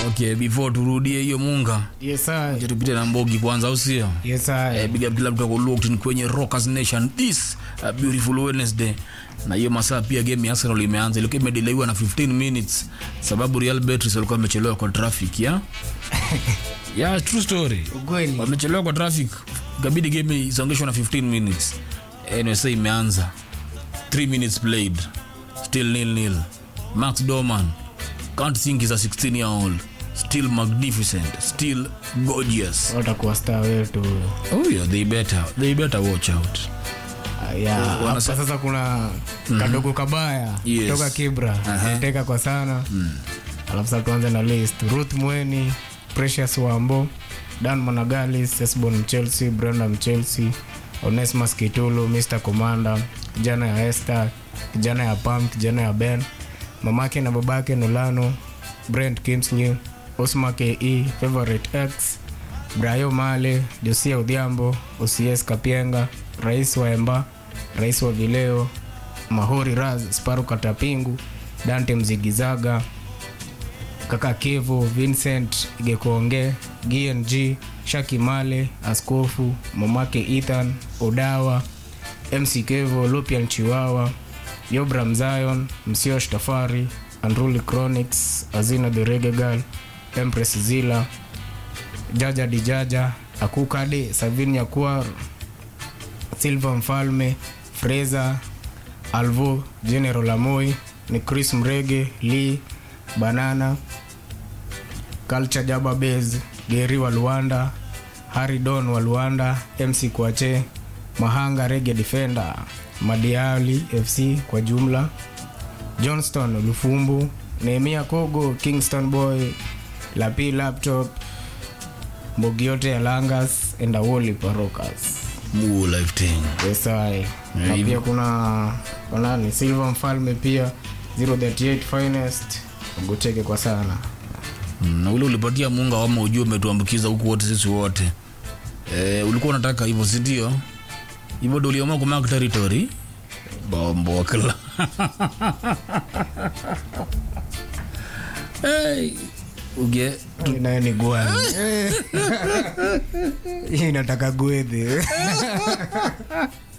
okay before turudie hiyo munga Yes, I. acha tupite na mbogi kwanza au sio Yes, I. Eh, big up kila mtu ako locked in kwenye Rockers Nation this uh, beautiful Wednesday na hiyo masaa pia game ya Arsenal imeanza ilikuwa imedelaywa na 15 minutes sababu Real Betis walikuwa wamechelewa kwa traffic ya yeah true story Ukweli. wamechelewa kwa traffic ikabidi game isongeshwa na 15 minutes anyway sasa imeanza 3 minutes played still nil nil Max Doman can't think he's a 16 year old still magnificent still gorgeous watakuwa star wetu oh yeah they better they better watch out Ah, yeah. Hapa wanasa- sasa kuna kadogo kabaya Yes. kutoka kibra Aha. teka kwa sana alafu sasa tuanze na list ruth mweni precious wambo dan managalis esbon mchelsea brenda mchelsea onesmas kitulu mr commander kijana ya este kijana ya pam kijana ya ben mamake na babake nolano brent kimsnew osma ke favorite x brayo male josia udhiambo ocs kapienga rais wa emba rais wa vileo mahori raz sparu katapingu dante mzigizaga kaka kevo vincent gekonge gng shaki male askofu mamake ethan odawa mc kevo lupian chiwawa yobram zion msiosh tafari andruli chronics azina the regegal empress zila jaja dijaja akukade savin yakuar silva mfalme freza alvo general amoi ni chris mrege lee banana culture jaba base geri wa luanda harry don wa luanda mc kwache mahanga rege defender madiali fc kwa jumla johnston lufumbu nehemia kogo kingston boy lapi laptop mbogi yote ya langas endawoli parokas Mu life thing esai na hivyo. pia kuna wanani silva mfalme pia 038 finest gocheke kwa sana Mm, na ule ulipatia munga wama ujue umetuambukiza huku wote sisi wote eh, ulikuwa unataka hivyo sindio hivyo ndo uliamua kumark territory bombokla hey, uge naye ni gwani hii inataka gwedhi